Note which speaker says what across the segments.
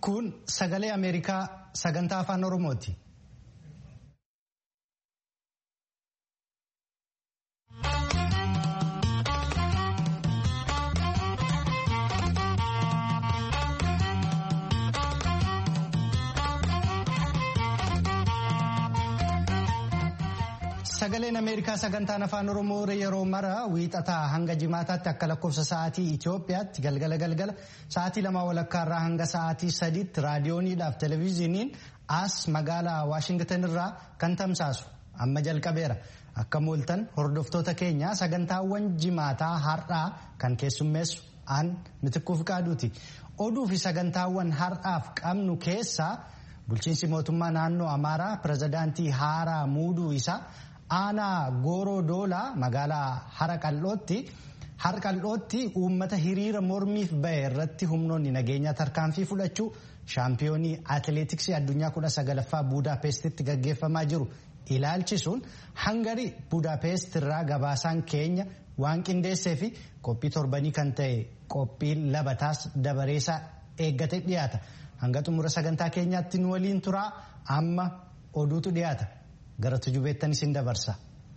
Speaker 1: Kun sagalee Ameerikaa sagantaa afaan Oromooti. Sagaleen Ameerikaa sagantaan afaan Oromoo yeroo mara wiixataa hanga jimaataatti akka lakkoofsa sa'aatii Itoophiyaatti galgala galgala sa'aatii lama walakkaarraa hanga sa'aatii sadiitti raadiyooniidhaaf televezyiiniin as magaalaa Waashingtan irraa kan tamsaasu amma jalqabeera. Akka mooltan hordoftoota keenya sagantaawwan jimaataa har'aa kan keessummeessu aan mitikkuuf qaaduuti. Oduu fi sagantaawwan har'aaf qabnu keessaa bulchiinsi mootummaa naannoo Amaaraa pirezidaantii haaraa muuduu isaa. aanaa gooroo doolaa magaalaa haraqal'ootti harqal'ootti uummata hiriira mormiif bahe irratti humnoonni nageenyaa tarkaanfii fudhachuu shaampiyoonii atileetiksii addunyaa kudha sagalaffaa buudaapestitti gaggeeffamaa jiru ilaalchisuun hangarii buudaapest irraa gabaasaan keenya waan qindeessee fi qophii torbanii kan ta'e qophii labataas dabareessaa eeggate dhiyaata hanga xumura sagantaa keenyaatti nu waliin turaa amma oduutu dhiyaata. gara tujubeettan isin dabarsa.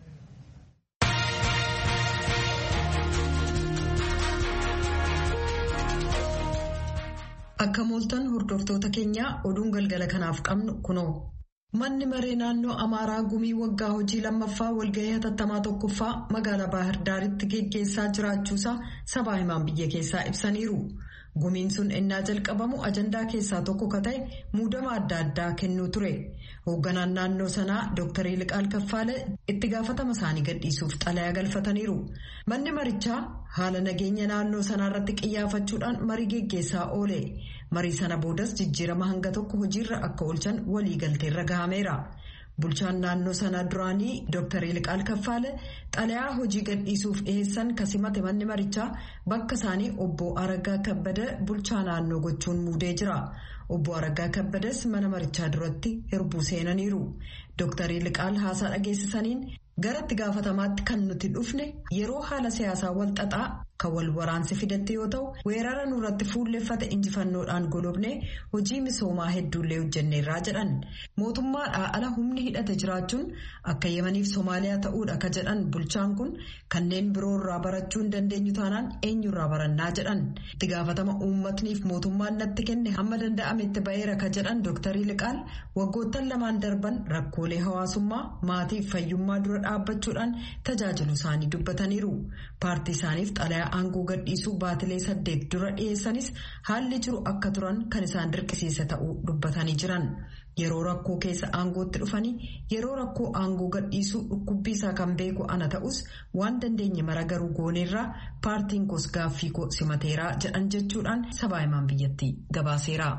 Speaker 2: Akka mooltan hordoftoota keenyaa oduun galgala kanaaf qabnu kunoo. Manni maree naannoo Amaaraa gumii waggaa hojii lammaffaa walgahii hatattamaa tokkoffaa magaalaa Baahir Daaritti geggeessaa jiraachuusaa sabaa himaan biyya keessaa ibsaniiru. Gumiin sun ennaa jalqabamu ajandaa keessaa tokko ka ta'e muudama adda addaa kennuu ture. Hoogganaan naannoo sanaa Dr. Liqaal Kaffaale itti gaafatama isaanii gadhiisuuf xalayaa galfataniiru. Manni marichaa haala nageenya naannoo sanaa irratti qiyyaafachuudhaan marii geggeessaa oole. Marii sana boodas jijjiirama hanga tokko hojiirra akka oolchan waliigalteerra gahameera. Bulchaan naannoo sanaa duraanii Dr. Liqaal Kaffaale xalayaa hojii gadhiisuuf dhiheessan kasimate manni marichaa bakka isaanii obbo Araggaa Kabbada bulchaa naannoo gochuun muudee jira. Obbo Araggaa Kabbades mana marichaa duratti hirbuu seenaniiru. Dr. Liqaal haasaa dhageessisaniin gara itti gaafatamaatti kan nuti dhufne yeroo haala siyaasaa wal xaxaa kan wal waraansi fidatte yoo ta'u weerara nurratti fuulleffate injifannoodhaan golobne hojii misoomaa hedduullee hojjenneerraa jedhan mootummaadhaa ala humni hidhate jiraachuun akka yemaniif soomaaliyaa ta'uudha ka jedhan bulchaan kun kanneen biroorraa barachuu hin dandeenyu taanaan eenyurraa barannaa jedhan itti gaafatama uummatniif mootummaan natti kenne hamma danda'ametti ba'eera ka jedhan dooktarii liqaal waggoottan lamaan darban rakkoolee hawaasummaa maatiif fayyummaa dura dhaabbachuudhaan tajaajilu isaanii dubbataniiru paartii isaaniif xalayaa aangoo gadhiisuu baatilee saddeet dura dhiyeessanis haalli jiru akka turan kan isaan dirqisiisa ta'uu dubbatanii jiran yeroo rakkoo keessa aangootti dhufanii yeroo rakkoo aangoo gadhiisuu dhukkubbii isaa kan beeku ana ta'us waan dandeenye mara garuu gooneerraa paartiin koos gaaffii koo simateeraa jedhan jechuudhaan sabaa himaan biyyattii gabaaseera.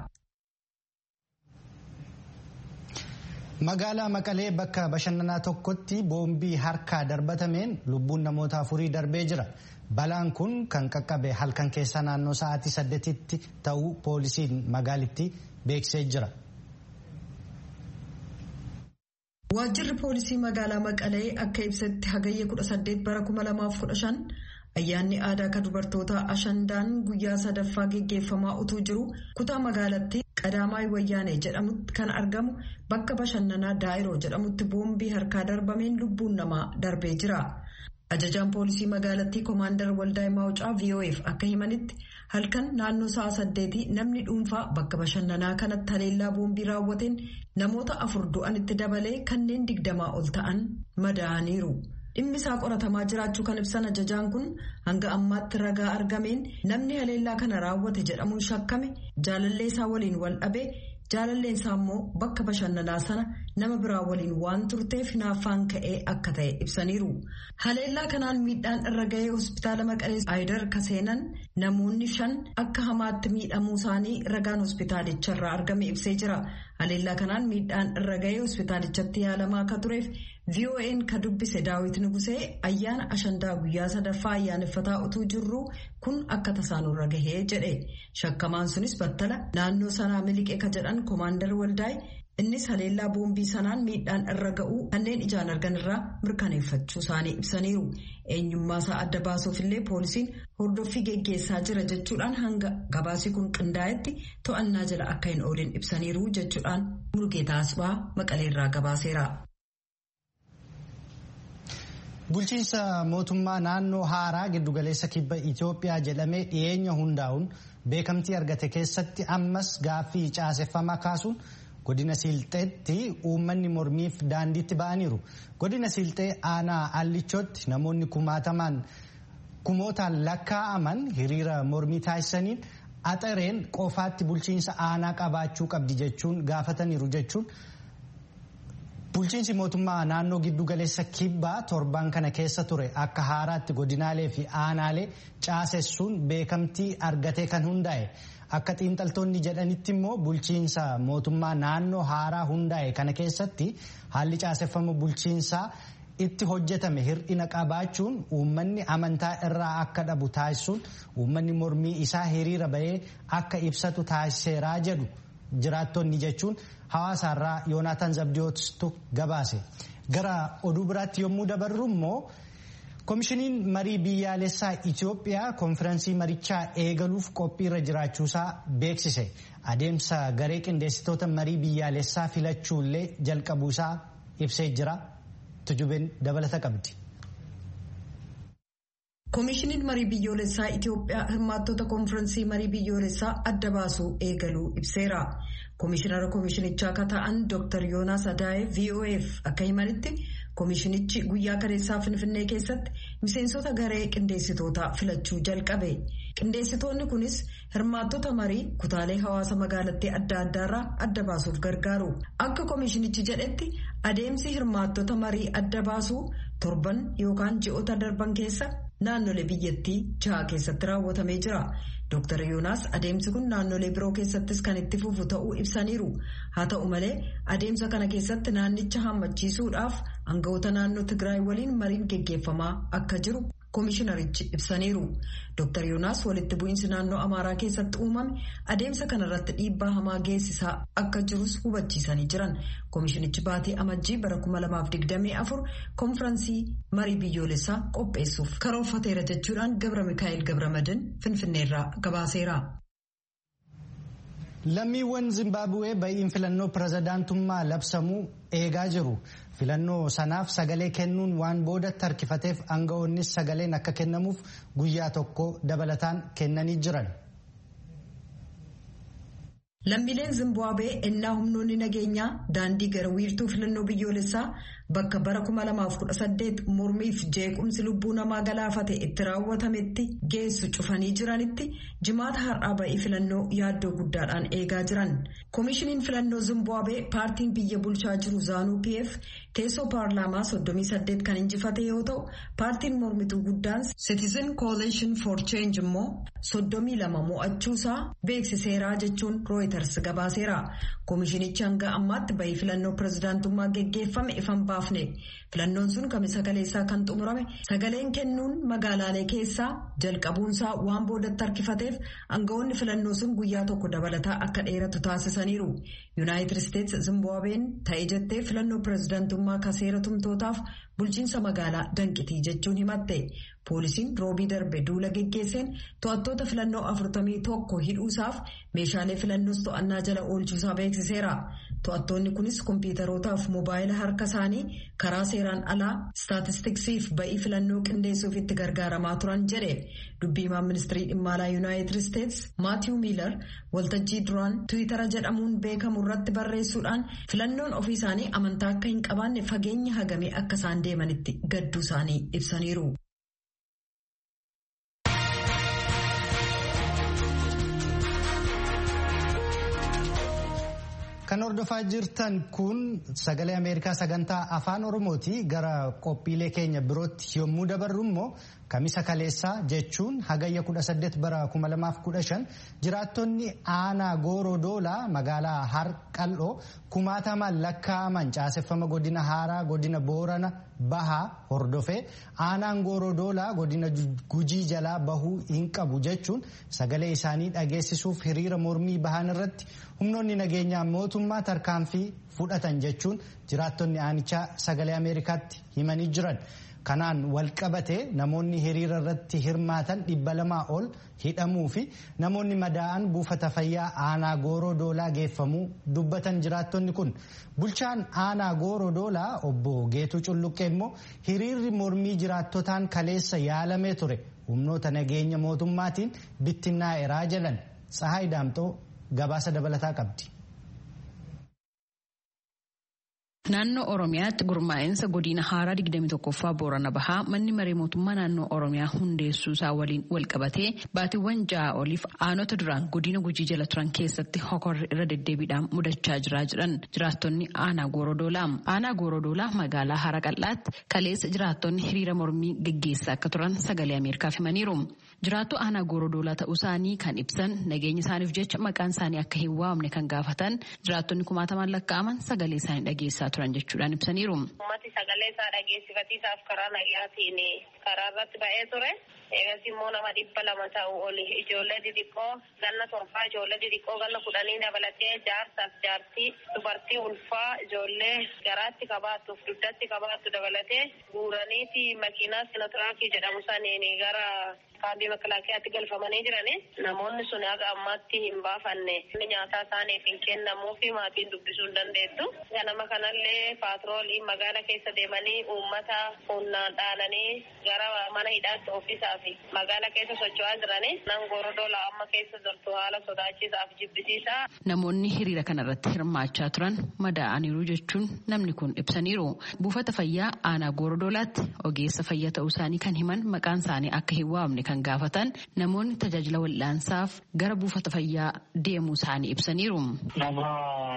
Speaker 1: Magaalaa Maqalee bakka bashannanaa tokkotti boombii harkaa darbatameen lubbuun namoota afurii darbee jira. Balaan kun kan qaqqabe halkan keessaa naannoo sa'aatii saddeetitti ta'uu poolisiin magaalittii beeksisee jira.
Speaker 2: Waajjirri poolisii magaalaa Maqalee akka ibsetti hagayya 18 bara 2015 ayyaanni aadaa kan dubartoota ashandaan guyyaa sadaffaa geggeeffamaa utuu jiru kutaa magaalattii qadaamaay wayyaanee jedhamutti kan argamu bakka bashannanaa daa'iroo jedhamutti boombii harkaa darbameen lubbuun namaa darbee jira. Ajajaan poolisii magaalattii koomaandar Waldaay Maawucaa VOF akka himanitti halkan naannoo sa'a saddeetii namni dhuunfaa bakka bashannanaa kanatti haleellaa boombii raawwateen namoota afur du'anitti dabalee kanneen digdamaa ol ta'an madaa'aniiru. Dhimmi isaa qoratamaa jiraachuu kan ibsan ajajaan kun hanga ammaatti ragaa argameen namni haleellaa kana raawwate jedhamuun shakkame jaalallee isaa waliin wal dhabee jaalalleen isaa immoo bakka bashannanaa sana nama biraa waliin waan turteef hinaaffaan ka'ee akka ta'e ibsaniiru. Haleellaa kanaan miidhaan irra gahee hospitaala Maqalee Aayidar Kaseenan namoonni shan akka hamaatti miidhamuu isaanii ragaan hospitaalicharraa argame ibsee jira. Haleellaa kanaan miidhaan irra gahee hospitaalichatti yaalamaa akka tureef VON ka dubbise daawit nugusee ayyaana ashandaa guyyaa sadaffaa ayyaaneffataa utuu jirru kun akka tasaanurra gahee jedhe shakkamaan sunis battala naannoo sanaa miliqee ka jedhan koomaandar waldaay innis haleellaa boombii sanaan miidhaan irra ga'uu kanneen ijaan argan irraa mirkaneeffachuu isaanii ibsaniiru eenyummaa isaa adda baasuuf illee poolisiin hordoffii geggeessaa jira jechuudhaan hanga gabaasii kun qindaa'etti to'annaa jala akka hin oolin ibsaniiru jechuudhaan Mulugeetaa Asbaa Maqaleerraa gabaaseera.
Speaker 1: Bulchiinsa mootummaa naannoo haaraa giddugaleessa kibba Itoophiyaa jedhamee dhiyeenya hundaa'uun beekamtii argate keessatti ammas gaaffii caaseffamaa kaasuun godina Siilxeetti uummanni mormiif daandiitti ba'aniiru. Godina Siilxee aanaa Allichootti namoonni kumaatamaan kumootaan lakkaa'aman hiriira mormii taasisaniin axareen qofaatti bulchiinsa aanaa qabaachuu qabdi jechuun gaafataniiru jechuun. Bulchiinsi mootummaa naannoo giddugaleessa kibbaa torban kana keessa ture akka haaraatti godinaalee fi aanaalee caasessuun beekamtii argatee kan hundaa'e akka xiinxaltoonni jedhanitti immoo bulchiinsa mootummaa naannoo haaraa hundaa'e kana keessatti haalli caaseffama bulchiinsaa itti hojjetame hir'ina qabaachuun uummanni amantaa irraa akka dhabu taasisuun uummanni mormii isaa hiriira bahee akka ibsatu taasiseeraa jedhu jiraattonni jechuun. Hawaasaarraa Yoonaataan Zabdiyootu gabaase. Gara oduu biraatti yommuu dabarru immoo koomishiniin marii biyyaalessaa Itoophiyaa konfiraansii marichaa eegaluuf qophiirra jiraachuusaa beeksise. Adeemsa garee qindeessitoota marii biyyaalessaa filachuullee jalqabuusaa ibsee jira. Tujubeen dabalata qabdi.
Speaker 2: Koomishiniin marii biyyoolessaa Itoophiyaa hirmaattota konfiraansii marii biyyoolessaa adda baasuu eegaluu ibseera. Koomishinara koomishinichaa akka ta'an Dr. Yoonaas Adaaye VOF akka himanitti koomishinichi guyyaa kaleessaa Finfinnee keessatti miseensota garee qindeessitootaa filachuu jalqabe. Qindeessitoonni kunis hirmaattota marii kutaalee hawaasa magaalattii adda addaarraa adda baasuuf gargaaru. Akka koomishinichi jedhetti adeemsi hirmaattota marii adda baasuu torban yookaan ji'oota darban keessa naannolee biyyattii jaha keessatti raawwatamee jira. Dr. Yoonaas adeemsi kun naannolee biroo keessattis kan itti fufu ta'uu ibsaniiru. Haa ta'u malee adeemsa kana keessatti naannicha hammachiisuudhaaf aangawoota naannoo Tigraay waliin mariin geggeeffamaa akka jiru koomishinarichi ibsaniiru. Dr. Yoonaas walitti bu'iinsi naannoo Amaaraa keessatti uumame adeemsa kanarratti dhiibbaa hamaa geessisaa akka jirus hubachiisanii jiran. Koomishinichi baatii amajjii bara 2024 konfiraansii marii biyyoolessaa qopheessuuf karoorfateera jechuudhaan Gabra Mikaa'el Gabramadin Finfinneerraa gabaaseera.
Speaker 1: Lammiiwwan Zimbaabuwee ba'iin filannoo pirezidaantummaa labsamuu eegaa jiru. Filannoo sanaaf sagalee kennuun waan boodatti harkifateef aangawoonnis sagaleen akka kennamuuf guyyaa tokko dabalataan kennanii jiran.
Speaker 2: Lammiileen Zimbaabuwee ennaa humnoonni nageenyaa daandii gara wiirtuu filannoo biyyoolessaa bakka bara 2018 mormiif jeequmsi lubbuu namaa galaafate itti raawwatametti geessu cufanii jiranitti jimaata har'aa ba'ii filannoo yaaddoo guddaadhaan eegaa jiran. Koomishiniin filannoo Zimbaabuwee paartiin biyya bulchaa jiru Zaanuu PF teessoo paarlaamaa 38 kan injifate yoo ta'u paartiin mormituu guddaan Citizen Coalition for Change immoo 32 mo'achuusaa beeksiseeraa jechuun Reuters gabaaseera. Koomishinichi hanga ammaatti ba'ii filannoo pirezidaantummaa geggeeffame ifan baafne. Filannoon sun kamisa kaleessaa kan xumurame sagaleen kennuun magaalaalee keessaa jalqabuunsaa waan boodatti harkifateef aangawoonni filannoo sun guyyaa tokko dabalataa akka dheeratu taasisaniiru. Yuunaayitid Isteets Zimbaabuween ta'ee jettee filannoo pirezidaantummaa kaseera tumtootaaf bulchiinsa magaalaa danqitii jechuun himatte. Poolisiin roobii darbe duula geggeesseen to'attoota filannoo afurtamii tokko hidhuusaaf meeshaalee filannoos to'annaa jala oolchuusaa beeksiseera. To'attoonni kunis kompiitarootaaf mobaayila harka isaanii karaa seeraan alaa istaatistiksiif ba'ii filannoo qindeessuuf itti gargaaramaa turan jedhe. Dubbiimaan ministirii dhimma alaa Yuunaayitid Isteets Maatiiw Miilar waltajjii duraan Tiwiitara jedhamuun beekamu irratti barreessuudhaan filannoon ofii isaanii amantaa akka hin qabaanne fageenya hagamee akka isaan deemanitti gadduu isaanii ibsaniiru.
Speaker 1: Kan hordofaa jirtan kun sagalee Ameerikaa sagantaa afaan Oromooti gara qophiilee keenya birootti yommuu dabarru immoo kamisa kaleessaa jechuun hagayya 18 bara 2015 jiraattonni aanaa gooroo doolaa magaalaa harqal'oo kumaatamaan lakkaa'aman caaseffama godina haaraa godina boorana bahaa hordofee aanaan gooroo doolaa godina gujii jalaa bahuu hin qabu jechuun sagalee isaanii dhageessisuuf hiriira mormii bahan irratti humnoonni nageenyaa mootummaa tarkaanfii fudhatan jechuun jiraattonni aanichaa sagalee ameerikaatti himanii jiran. kanaan walqabatee namoonni hiriira irratti hirmaatan dhibba lamaa ol hidhamuu fi namoonni madaa'an buufata fayyaa aanaa gooroo doolaa geeffamuu dubbatan jiraattonni kun bulchaan aanaa gooroo doolaa obbo Geetuu Culluqqee immoo hiriirri mormii jiraattotaan kaleessa yaalamee ture humnoota nageenya mootummaatiin bittinnaa'eeraa jedhan Tsahaay Daamxoo gabaasa dabalataa qabdi.
Speaker 3: Naannoo Oromiyaatti gurmaa'insa godina haaraa 21ffaa Boorana Bahaa manni maree mootummaa naannoo Oromiyaa hundeessuu isaa waliin walqabatee baatiiwwan ja'a oliif aanota duraan godina gujii jala turan keessatti hokorri irra deddeebiidhaan mudachaa jiraa jiran jiraattonni aanaa Goorodoolaa. Aanaa Goorodoolaa magaalaa Hara Qal'aatti kaleessa jiraattonni hiriira mormii gaggeessaa akka turan sagalee Ameerikaaf himaniiru. Jiraattu aanaa Goorodoolaa ta'uu isaanii kan ibsan nageenya isaaniif jecha maqaan isaanii akka hin waamne kan gaafatan jiraattonni kumaatamaan lakkaa'aman sagalee isaanii dhageessaa turan jechuudhaan ibsaniiru.
Speaker 4: Uummati sagalee isaa dhageessifatiisaaf karaa nagayaatiin karaa irratti ba'ee ture. Eegas immoo nama dhibba lama ta'u oli ijoollee xixiqqoo ganna torbaa ijoollee xixiqqoo ganna kudhanii dabalatee jaarsaaf jaartii dubartii ulfaa ijoollee garaatti qabaattuuf dugdatti qabaattu dabalatee guuraniiti makiinaa sinotiraakii jedhamu saniin gara kaambii makalaakiyaatti galfamanii jirani. Namoonni sun haga ammaatti hin baafanne nyaataa isaaniif hin kennamuu fi maatiin dubbisuu hin dandeettu. Ganama kanallee paatrooliin magaala keessa deemanii uummata humnaan dhaananii gara mana hidhaatti ofiisaa fi magaala keessa socho'aa jirani. Nan gorodoola amma keessa jirtu haala sodaachisaaf jibbisiisaa.
Speaker 3: Namoonni hiriira kanarratti hirmaachaa turan madaa'aniiru jechuun namni kun ibsaniiru. Buufata fayyaa aanaa gorodoolaatti ogeessa fayyaa ta'uu isaanii kan himan maqaan isaanii akka hin waamne kan gaafatan namoonni tajaajila wal'aansaaf gara buufata fayyaa deemuu isaanii ibsaniiru.
Speaker 5: Nama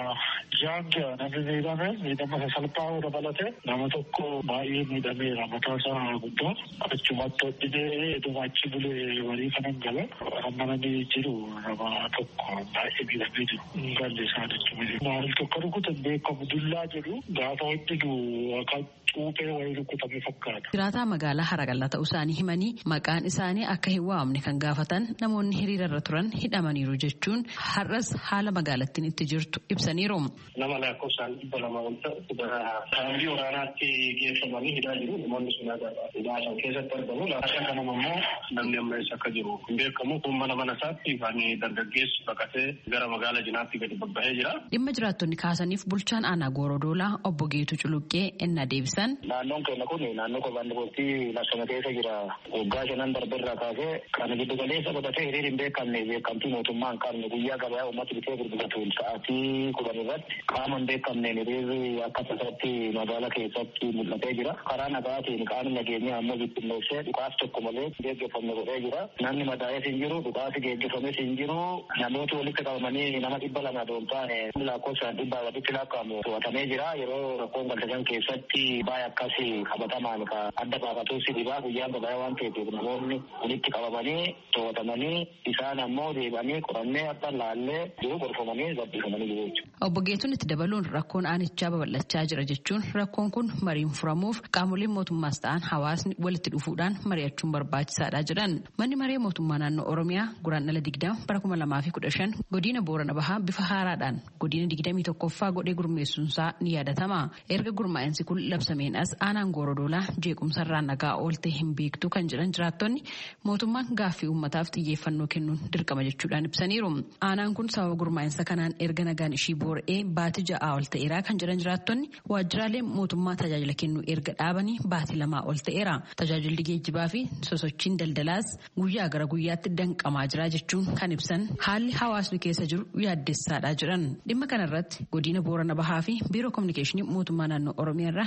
Speaker 5: jaanga namni miidhame miidhama sasalphaa dabalate nama tokko baay'ee miidhameera mataa isaa guddaa achumatti hodhinee eduma achi bulee walii kanan gala amma namni jiru nama tokko baay'ee miidhamee jiru galli isaa jechuudha. Maal tokko rukutan beekamu dullaa jedhu gaafa hodhinu akka cuuphee wayii rukutame fakkaata.
Speaker 3: Jiraataa magaalaa Haraqallaa ta'uu isaanii himanii maqaan isaanii akka hin waamne kan gaafatan namoonni hiriirarra turan hidhamaniiru jechuun har'as haala magaalattiin itti jirtu ibsaniiru.
Speaker 5: Nama lakkoofsaan dhibba lama ol ta'u saambii waraanaatti geeffamanii hidhaa jiru namoonni sun hidhaa san keessatti argamu laashan kanama immoo namni amma eessa akka jiru hin beekamu kun mana mana isaatti kan dargaggeessi baqatee gara magaala jinaatti gadi babbahee jira.
Speaker 3: Dhimma jiraattonni kaasaniif bulchaan aanaa Goorodoolaa obbo Geetu Culuqqee ennaa deebisan.
Speaker 5: Naannoon keenya kun naannoo qophaan dubartii lakkana keessa jira waggaa shanan darbeerraa kaasee kan giddu galeessa godhatee hiriir hin beekamne beekamtii mootummaa hin qabne guyyaa gabaa uummata bitee gurguratuun sa'aatii kudhan irratti qaama hin beekamneen hiriirri akka tasaatti magaala keessatti mul'atee jira. Karaa nagaatiin qaamni nageenyaa ammoo bittinneessee dhukaas tokko malee geggeeffamne godhee jira. Namni madaa'ees hin jiru dhukaasi geggeeffames hin jiru. Namooti walitti qabamanii nama dhibba lama doon taane lakkoofsaan dhibbaa walitti lakkaa'amu to'atamee jira. Yeroo rakkoon galtesan keessatti baay'ee akkas qabatamaan ka adda baafatuus dhibaa guyyaan gabaa waan ta'eef namoonni walitti qabamanii to'atamanii isaan ammoo deebanii qorannee akka laallee jiru gorfamanii gabbifamanii jiru jechuudha.
Speaker 3: Obbo Geetuun itti dabaluun rakkoon aanichaa babal'achaa jira jechuun rakkoon kun mariin furamuuf qaamoleen mootummaas ta'an hawaasni walitti dhufuudhaan mari'achuun barbaachisaadha jedhan. Manni maree mootummaa naannoo Oromiyaa guraandhala digdama bara kuma lamaa fi kudha shan godina Boorana Bahaa bifa haaraadhaan godina digdamii tokkoffaa godhee gurmeessuunsaa ni yaadatama. Erga gurmaa'insi kun labsameen as aanaan Goorodoolaa jeequmsarraa nagaa oolte hin beektu kan jedhan jiraattonni mootummaan gaaffii uummataaf xiyyeeffannoo kennuun dirqama jechuudhaan ibsaniiru. Aanaan kun sababa gurmaa'insa kanaan erga nagaan ishii boora'ee baatii ja'aa ol ta'eera kan jedhan jiraattonni waajjiraalee mootummaa tajaajila kennuu erga dhaabanii baatii lamaa ol ta'eera. Tajaajilli geejjibaa fi sosochiin daldalaas guyyaa gara guyyaatti danqamaa jira jechuun kan ibsan haalli hawaasni keessa jiru yaaddessaadha jedhan. Dhimma kanarratti godina Boorana Bahaa fi biiroo kominikeeshinii mootummaa naannoo Oromiyaa irraa deebii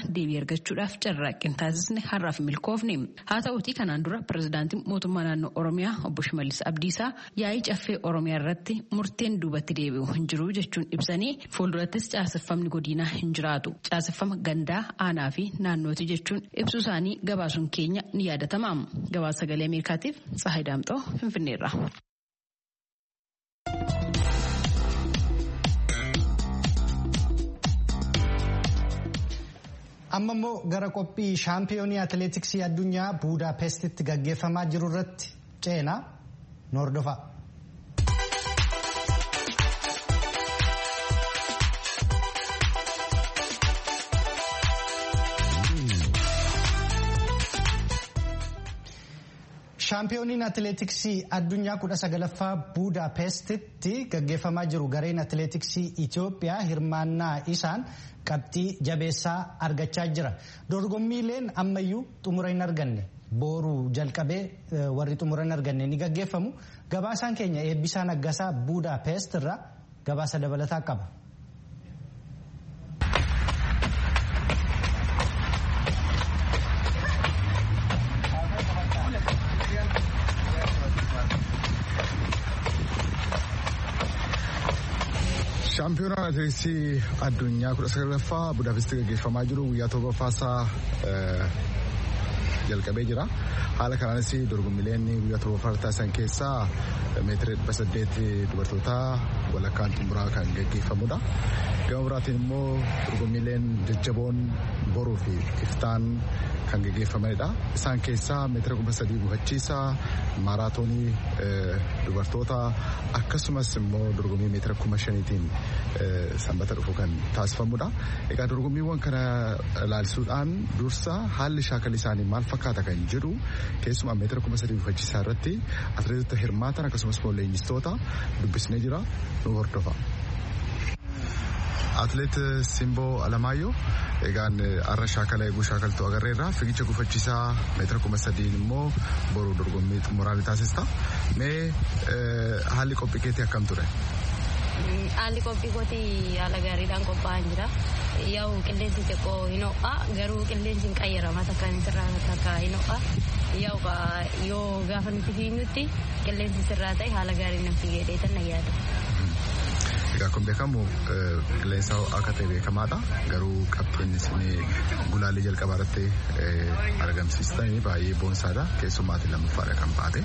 Speaker 3: argachuudhaaf carraaqqii taasisne har'aaf milkoofne haa ta'uutii kanaan dura pirezidaantiin mootummaa naannoo oromiyaa obbo Shimallis Abdiisaa yaa'ii caffee oromiyaa irratti murteen duubatti deebi'u hin jiru jechuun ibsanii fuuldurattis caaseffamni godinaa hin jiraatu caaseffama gandaa aanaa fi naannooti jechuun ibsuu isaanii gabaasuun keenya ni yaadatama gabaasa sagalee ameerikaatiif tsahayi daamxoo finfinneerra.
Speaker 1: amma immoo gara qophii shaampiyoonii atileetiksii addunyaa buudaapestitti gaggeeffamaa jiru irratti ceenaa nu hordofaa. shaampiyooniin atileetiksii addunyaa kudha sagalaffaa buudaapestitti gaggeeffamaa jiru gareen atileetiksii Itoophiyaa hirmaannaa isaan qabxii jabeessaa argachaa jira dorgommiileen ammayyuu xumura hin arganne booruu jalqabee warri xumura hin arganne ni gaggeeffamu gabaasaan keenya eebbisaa naggasaa buudaapest irraa gabaasa dabalataa qaba.
Speaker 6: shaampiyoonaan atileetiksii addunyaa kudha sagalaffaa budaapestii gaggeeffamaa jiru guyyaa torbaffaasaa jalqabee jira haala kanaanis dorgommiileen guyyaa torbaffaa taasisan keessaa meetira dhibba saddeet dubartootaa walakkaan xumuraa kan gaggeeffamudha gama biraatiin immoo dorgommiileen jajjaboon boruu fi iftaan kan gaggeeffamanidha isaan keessaa meetira kuma sadii gufachiisaa maaraatoonii dubartoota akkasumas immoo dorgommii meetira kuma shaniitiin sanbata dhufu kan taasifamudha egaa dorgommiiwwan kana ilaalisuudhaan dursa haalli shaakala isaanii maal fakkaata kan jedhu keessumaa meetira kuma sadii gufachiisaa irratti atileetota hirmaatan akkasumas immoo leenjistoota dubbisnee jira nu hordofa. Atileet Simboo Alamaayyoo egaan har'a shaakala eeguu shaakaltuu agarreerra fiigicha gufachiisaa meetira kuma sadiin immoo boru dorgommii xumuraa ni taasista. Mee haalli qophii keetii akkam ture?
Speaker 7: Haalli qophii kootii haala gaariidhaan qophaa'an jira. Yaa'u qilleensi xiqqoo hin ho'a garuu qilleensi hin qayyarama takka sirraa takka hin ho'a. Yaa'u yoo gaafa nuti fiignutti qilleensi sirraa ta'e haala gaariin nan fiigee dheetan na yaada.
Speaker 6: Egaa kun beekamu qilleensa ho'aa akka ta'e beekamaadha. Garuu qabxiin isin gulaallee jalqabaa irratti argamsiistanii baay'ee boonsaadha. Keessumaatiin lammaffaadha kan baate.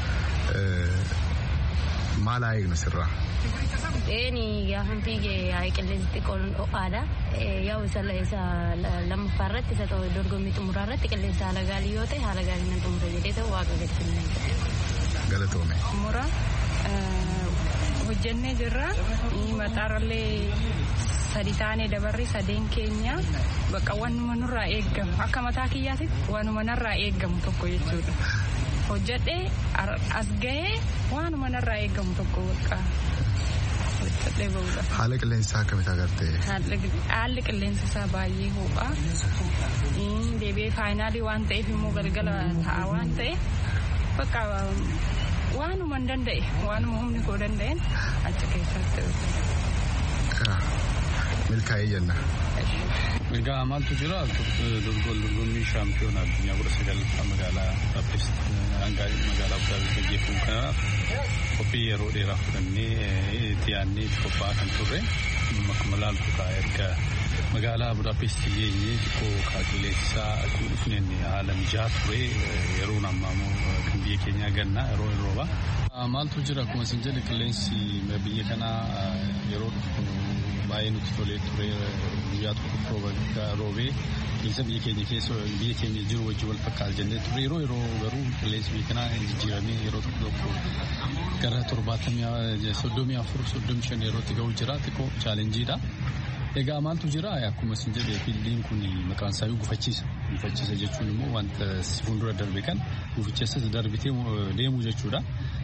Speaker 6: Maal haa eegnu sirraa?
Speaker 7: Eeni gaafa fiigee qilleensi xiqqoon ho'aadha. Yaa'u isa lammaffaa irratti isa dorgommii xumuraa irratti qilleensa haala gaarii yoo ta'e haala gaarii nan xumura jedhee ta'u waaqa gadi
Speaker 6: Galatoome.
Speaker 8: Xumura hojjennee jirra mataarallee sadi taanee dabarri sadeen keenya bakka wanuma nurraa eeggamu akka mataa kiyyaatitti wanuma narraa eeggamu tokko jechuudha. Hojjedhee as gahee waanuma narraa eeggamu tokko bakka hojjedhee bahudha.
Speaker 6: Haala qilleensaa akkamitti agartee?
Speaker 8: Haalli qilleensa isaa baay'ee ho'a. Deebi'ee faayinaalii waan ta'eef immoo galgala ta'a waan ta'e bakka waanuma hin danda'e waanuma humni koo danda'een achi keessatti.
Speaker 6: Milkaa'ee jenna.
Speaker 9: Egaa maaltu jira dorgommii shaampiyoona addunyaa kudha sagalaffaa magaalaa Budapest magaalaa Budapest gaggeeffamu kanaaf qophii yeroo dheeraa fudhannee itti yaadnee itti qophaa'aa kan turre akkuma laaltu kaa erga magaalaa Budapest geenyee xiqqoo kaa qilleensisaa dhufneen haala mijaa ture yeroon ammaa immoo kan biyya keenyaa gannaa yeroo hin rooba. Maaltu jira akkuma isin jedhe qilleensi biyya kanaa yeroo dhufu baay'ee nutti tolee ture guyyaa tokko roobee keessa biyya keenya keessa biyya keenya jiru wajjin wal fakkaata jennee ture yeroo yeroo garuu qilleensi biyya kanaa jijjiiramee yeroo tokko tokko gara torbaatamii soddomii afur soddomii shan yerootti ga'u jira xiqqoo chaalenjiidha. Egaa maaltu jira akkuma isin jedhe fiildiin kun maqaan isaa gufachiisa. Gufachiisa jechuun immoo wanta si fuuldura darbe kan gufichessas darbitee deemu jechuudha.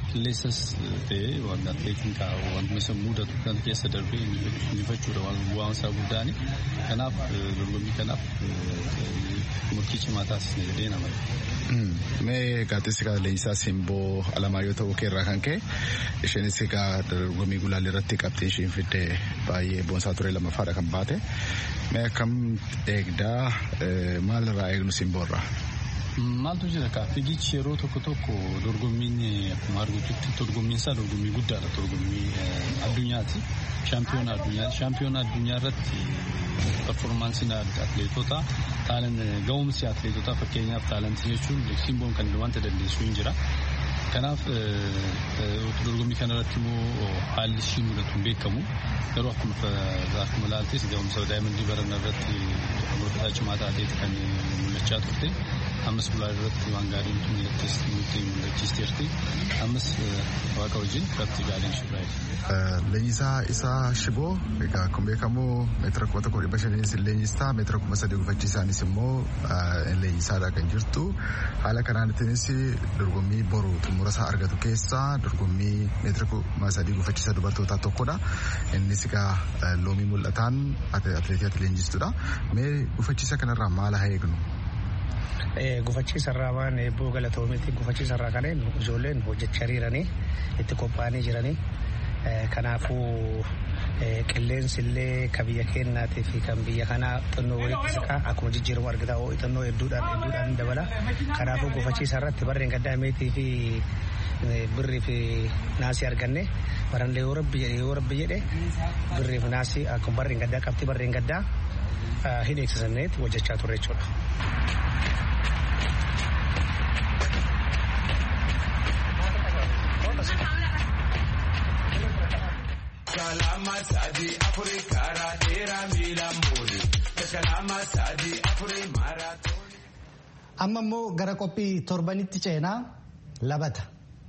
Speaker 9: qilleensas ta'ee wanta atileetiin wanta isa mudatu kan keessa darbee injifachuudha waan isaa guddaani. Kanaaf dorgommii kanaaf murtii cimaa taasisne jedhee nama.
Speaker 6: Mee gaazexeessi leenjisaa simboo alamaa yoo ta'u keerraa kan ka'e isheenis egaa dorgommii gulaalii irratti qabxii ishiin fidde baay'ee boonsaa ture lammaffaadha kan baate. Mee akkam eegdaa maalirraa eegnu simboorraa?
Speaker 9: Maaltu jira kaa fiigichi yeroo tokko tokko dorgommiin akkuma argitutti dorgommiin isaa dorgommii guddaadha dorgommii addunyaati. Shaampiyoona addunyaati. Shaampiyoona addunyaa irratti performaansiin atileetota taalan ga'umsi atileetotaa fakkeenyaaf taalantii jechuun simboon kan wanta dandeessu hin jira. Kanaaf dorgommii kanarratti immoo haalli ishii mudatu hin beekamu. Garuu akkuma ilaaltes ga'umsa daa'imman baran irratti morkataa cimaa taateeti kan mul'achaa turte. ammas gulaa irratti waan gaariin nutti mul'achiisteerti ammas waaqa wajjin irratti gaariin shibraa
Speaker 6: Leenjisaa isaa shiboo egaa akkuma beekamu meetira kuma tokko dhibba shaniinis leenjistaa meetira kuma sadii gufachiisaanis immoo leenjisaadha kan jirtu haala kanaanittinis dorgommii boru xumura isaa argatu keessaa dorgommii meetira kuma sadii gufachiisa dubartootaa tokkodha innis egaa loomii mul'ataan atileetii ati leenjistuudha mee gufachiisa kanarraa maal haa eegnu?
Speaker 10: gufachiisarraa waan eebboo galatoomeetti gufachiisarraa kanneen ijoolleen hojjechaa jiranii itti qophaa'anii jiranii kanaafuu qilleensi illee kan biyya keenyaatii fi kan biyya kanaa xinnoo walitti siqaa akkuma jijjiiramu argita xinnoo hedduudhaan hedduudhaan dabala kanaafuu gufachiisa irratti barreen gaddaa meetii fi birrii fi naasii arganne baranlee yoo rabbi jedhe yoo rabbi jedhe birrii fi naasii akkuma barreen gaddaa qabxii barreen gaddaa hin eegsisanneetti hojjechaa turre jechuudha.
Speaker 11: kalama sadi afuri kara dera miila muuri kalama sadi afuri maaraatoon.
Speaker 1: Amma immoo gara qophii torbanitti ceenaa labata.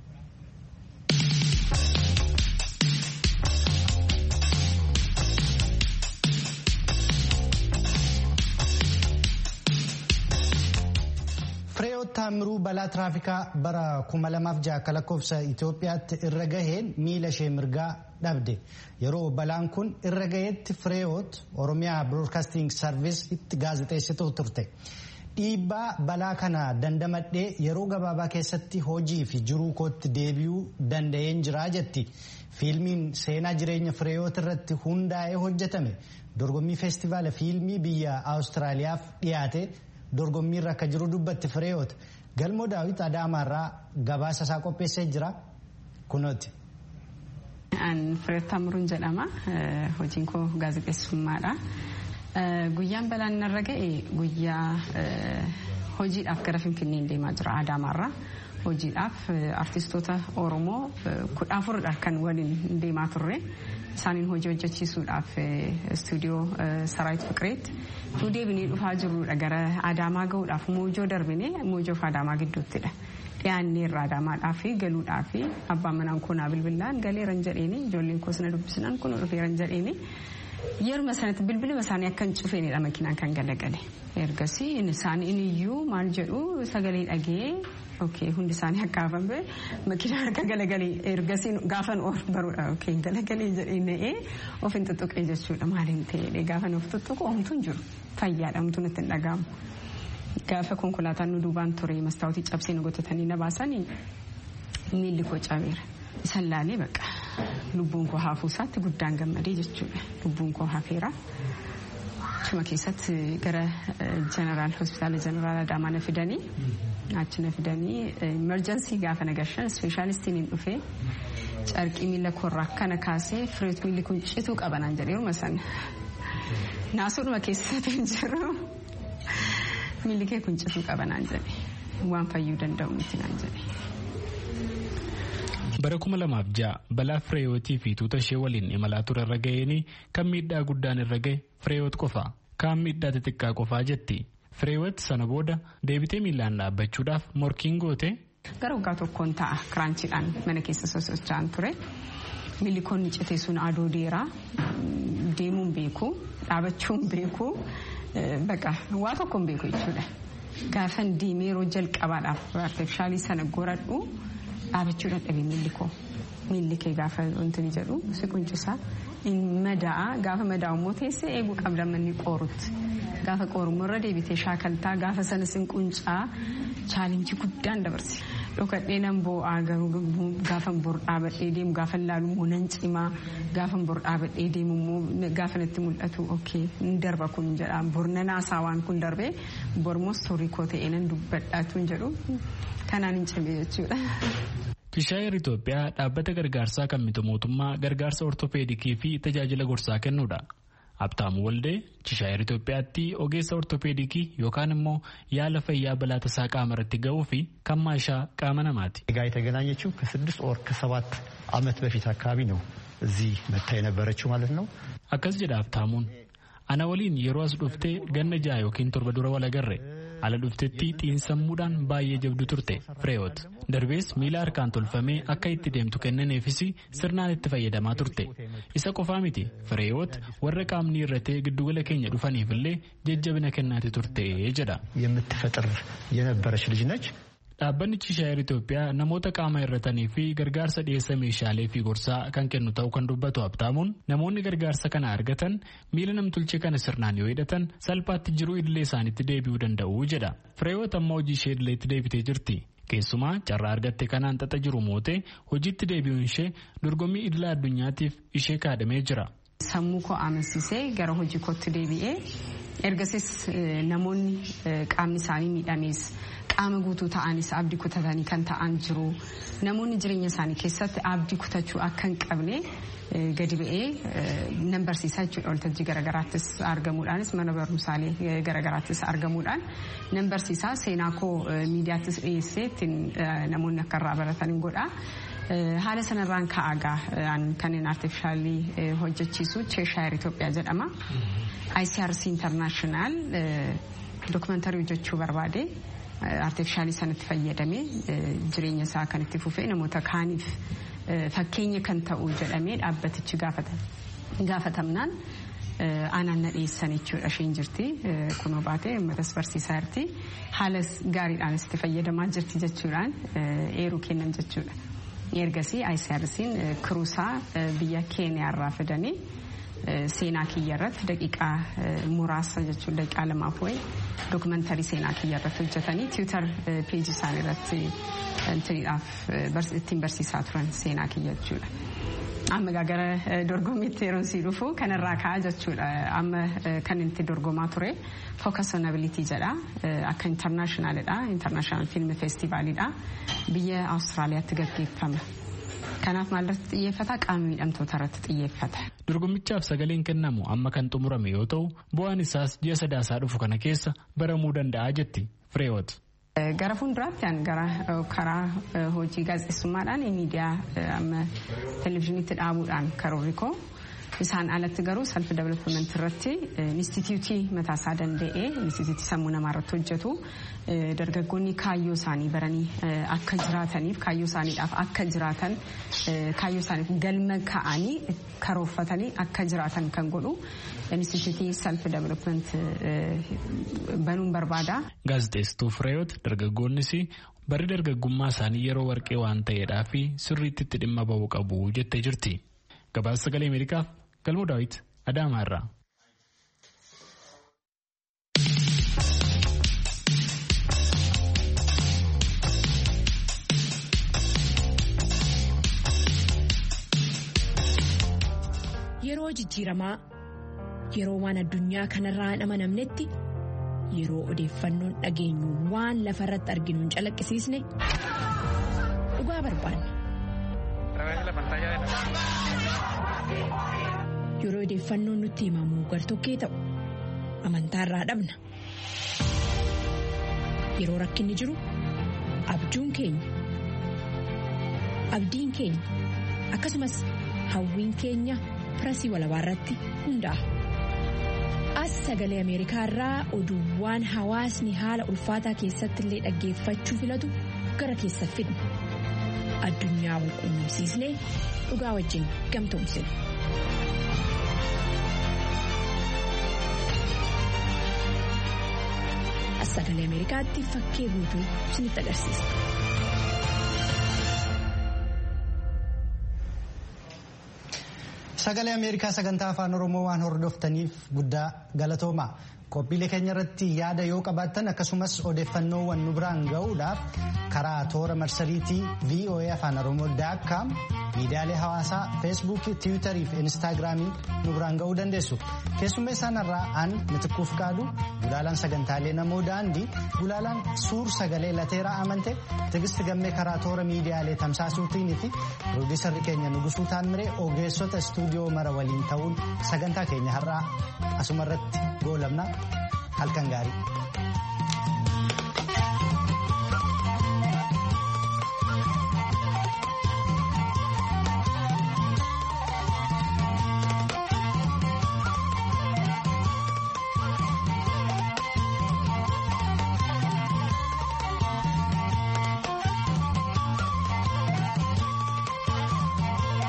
Speaker 1: Fireewoot Taamiruu balaa tiraafikaa bara 2006 akka lakkoofsa Itoophiyaatti irra gaheen miila ishee mirgaa dhabde. Yeroo balaan kun irra gaheetti Fireewoot Oromiyaa Broadcasting Service itti gaazexeessituu turte. Dhiibbaa balaa kana dandamadhee yeroo gabaabaa keessatti hojii fi jiruu kootti deebi'uu danda'een jiraa jetti. Fiilmiin seenaa jireenya Fireewoot irratti hundaa'ee hojjetame dorgommii feestivaala fiilmii biyya Awustiraaliyaaf dhiyaate. dorgommiirra akka jiru dubbatti fireewoot galmoo daawit adaamaarraa gabaasa isaa qopheessee jira kunooti.
Speaker 12: An Fireet Taamuruun jedhama. Hojiin koo gaazexeessummaadha. Guyyaan balaan narra ga'e guyyaa hojiidhaaf gara Finfinnee deemaa jira Adaamaarraa. Hojiidhaaf artistoota Oromoo kudha afuridha kan waliin deemaa turre. Isaaniin hojii hojjechiisuudhaaf istuudiyoo Saraayit Fiqireetti nu deebinee dhufaa jirrudha gara Adaamaa gahuudhaaf moojoo darbinee moojoo fi Adaamaa gidduuttidha. Dhiyaannee irraa Adaamaadhaa fi galuudhaa fi abbaan manaan koonaa bilbilaan galeeran jedheeni ijoolleen koos na dubbisnaan kun dhufeeran jedheeni. Yeruma sanatti bilbiluma isaanii akka hin cufeenidha makiinaan kan galagale. Ergasii isaan iniyyuu maal jedhu sagalee dhagee okay hundi isaanii akka hafame makiinaan akka galagalee ergasii gaafan of baruudha okay galagalee jedhee na'ee of hin tuttuqee jechuudha maaliin ta'ee gaafan of tuttuqu homtuu hin jiru fayyaadha homtuu natti hin dhaga'amu. Gaafa konkolaataan nu duubaan ture mastaawutii cabsee nu gotatanii na baasanii miilli koo cabeera. Isan laalee baqa lubbuun koo hafuu isaatti guddaan gammadee jechuudha. Lubbuun koo hafeera. Achuma keessatti gara jeneraal hospitaala jeneraal Adaamaa na fidanii achi na fidanii emerjensii gaafa na gashan ispeeshaalistiin hin dhufee carqii miila koorraa akkana kaasee fireet miilli kun cituu qabanaan jedhee yeruma sana naasuudhuma keessatti hin jiru miilli kee kun cituu qabanaan jedhe waan fayyuu danda'u miti naan jedhe.
Speaker 13: bara kuma lamaaf ja'a balaa fireeyootii fi tuuta ishee waliin imalaa ture irra ga'een kan miidhaa guddaan irra ga'e fireewoot qofa kaan miidhaa xixiqqaa qofaa jetti fireewoot sana booda deebitee miilaan dhaabbachuudhaaf morkiin goote.
Speaker 12: gara waggaa tokkoon ta'a kiraanchiidhaan mana keessa sosocho'an ture miilli koonni citee sun adoo deeraa deemuun beeku dhaabachuun beeku baqa waa tokkoon beeku jechuudha gaafan deemee yeroo jalqabaadhaaf artifishaalii sana goradhu. dhaabachuu dadhabee miilli koo miilli kee gaafa wanti jedhu si quncisaa mada'a gaafa madaa'u immoo teessee eeguu qabda manni qoorutti gaafa qoorummoo irra deebitee shaakaltaa gaafa sana sin quncaa chaalenjii guddaan dabarsi. dhokadhee nan boo'aa garuu gaafa bor dhaabadhee deemu gaafa laalu immoo nan cimaa gaafa bor dhaabadhee deemu immoo gaafa natti mul'atu ookee ni darba kun jedha bor nan haasaa waan kun darbee bor immoo istoorii koo ta'ee nan dubbadhaatu jedhu kanaan hin cimee jechuudha.
Speaker 13: Kishaayir Itoophiyaa dhaabbata gargaarsaa kan miti mootummaa gargaarsa ortopeedikii fi tajaajila gorsaa kennuudha. Abtaamu Waldee Kishaayir Itoophiyaatti ogeessa ortopeedikii yookaan immoo yaala fayyaa balaa tasaa qaama irratti ga'uu fi kan maashaa qaama namaati.
Speaker 14: ጋር የተገናኘችው ከስድስት ወር ከሰባት ዓመት በፊት አካባቢ ነው እዚህ መታ የነበረችው ማለት ነው።
Speaker 13: Akkas jedha Abtaamuun. Ana waliin yeroo as dhuftee ganna ja'a yookiin torba dura wal agarre. ala dhuftetti xiinsammuudhaan baay'ee jabdu turte fireewoot darbees miila harkaan tolfamee akka itti deemtu kennaneefis sirnaan itti fayyadamaa turte isa qofaa miti fireewoot warra qaamni irratee giddugala keenya dhufaniif illee jajjabina kennaati turte jedha.
Speaker 14: የምትፈጥር የነበረች ልጅ ነች።
Speaker 13: Dhaabbanni Kishaayir Itoophiyaa namoota qaama irratanii fi gargaarsa dhiyeessa meeshaalee fi gorsaa kan kennu ta'uu kan dubbatu abtaamuun namoonni gargaarsa kana argatan miila namtolchee kana sirnaan yoo hidhatan salphaatti jiruu idilee isaaniitti deebi'uu danda'u jedha. Fireewoot amma hojii ishee idileetti deebitee jirti. Keessumaa carraa argatte kanaan xaxa jiru mootee hojiitti deebi'uun ishee dorgommii idila addunyaatiif ishee kaadamee jira.
Speaker 12: Sammuu koo amansiisee gara hojii kootti deebi'ee ergasis namoonni qaamni isaanii miidhames qaama guutuu ta'anis abdii kutatanii kan ta'an jiru namoonni jireenya isaanii keessatti abdii kutachuu akka hin qabne gadi ba'ee nan barsiisaa jechuudha waltajjii garagaraattis argamuudhaanis mana barumsaalee garagaraattis argamuudhaan nan barsiisaa seenaa koo miidiyaattis dhiyeessee ittiin namoonni akka irraa baratan hin godha. haala sanarraan ka'agaa kanneen artifishaalii hojjechiisu cheeshaayir Itoophiyaa jedhama. ICRC International dokumentaarii hojjechuu barbaade artifishaalii sanatti fayyadamee jireenya isaa kan itti fufee namoota kaaniif fakkeenya kan ta'u jedhamee dhaabbatichi gaafatamnaan aanaan na dhiyeessan jechuudha isheen jirti kunoo baatee uummatas barsiisaa jirti haala gaariidhaanis itti fayyadamaa jirti jechuudhaan eeruu kennan jechuudha. ergasii ICRC'n kiruusaa biyya keeniyaarraa fidanii seenaa kiyya irratti daqiiqaa muraasa jechuun daqiiqaa lamaaf wayi dookumantarii seenaa kiyya irratti hojjetanii tiwiitar peejii isaanii irratti ittiin barsiisaa turan seenaa kiyya jechuudha. Amma gara dorgommiitti yeroo sii dhufu kanarraa ka'a jechuudha. Amma kan itti dorgomaa ture focus on ability jedha. Akka internationalidha. International film festivalidha. Biyya Awustiraaliyaatti gaggeeffama. Kanaaf maalirratti xiyyeeffata qaama miidhamtoota irratti xiyyeeffata.
Speaker 13: Dorgommichaaf sagaleen kennamu amma kan xumurame yoo ta'u bu'aan isaas ji'a sadaasaa dhufu kana keessa baramuu danda'a jetti Fireewoot.
Speaker 12: Gara fuulduraatti gara karaa hojii gaazexeessummaadhaan miidiyaa amma televizyiiniitti dhaabuudhaan karoorri koo isaan alatti garuu salfi development irratti inistitiyuutii mataasaa danda'ee inistitiyuutii sammuu namaa irratti hojjetu dargaggoonni kaayyoo isaanii baranii akka jiraataniif kaayyoo isaaniidhaaf akka jiraatan kaayyoo isaaniif galma ka'anii karoorfatanii akka jiraatan kan godhu inistitiyuutii salfi development banuun barbaada.
Speaker 13: Gaazexeessituu Fireewoot dargaggoonnis barri dargaggummaa isaanii yeroo warqee waan ta'eedhaa fi sirriitti itti dhimma ba'uu qabu jettee jirti. Gabaasa sagalee Ameerikaaf Galmoo Daawit Adaamaa irraa.
Speaker 15: Yeroo jijjiiramaa yeroo waan addunyaa kanarraa hin amanamnetti yeroo odeeffannoon dhageenyu waan lafa irratti arginu hin calaqqisiisne dhugaa barbaanna. Yeroo odeeffannoon nutti himamu gartokkee ta'u amantaarraa dhabna. Yeroo rakkinni jiru abjuun keenya abdiin keenya akkasumas hawwiin keenya pirasii walabaa irratti hundaa'a. As sagalee Ameerikaa irraa oduuwwan hawaasni haala ulfaataa keessatti illee dhaggeeffachuu filatu gara keessa fidna. Addunyaa wal quunnamsiisnee dhugaa wajjin gamtoomsina. As sagalee Ameerikaatti fakkee guutuu isinitti agarsiisa.
Speaker 1: Sagalee Ameerikaa sagantaa afaan Oromoo waan hordoftaniif guddaa galatooma. Qophiilee keenya irratti yaada yoo qabaattan akkasumas odeeffannoowwan nu biraan ga'uudhaaf karaa toora marsariitii VOA afaan Oromoo daakkaam miidiyaalee hawaasaa feesbuukii tiwiitarii fi inistaagiraamiin nu biraan ga'uu dandeessu. Keessummeessaan irraa aan mitikkuuf qaadu gulaalaan sagantaalee namoo daandii gulaalaan suur sagalee lateeraa amante tigisti gammee karaa toora miidiyaalee tamsaasuutiin fi piroodiisarri keenya nugusuu taanmiree ogeessota istuudiyoo mara waliin ta'uun sagantaa keenya har'aa asumarratti goolabna halkan gaarii.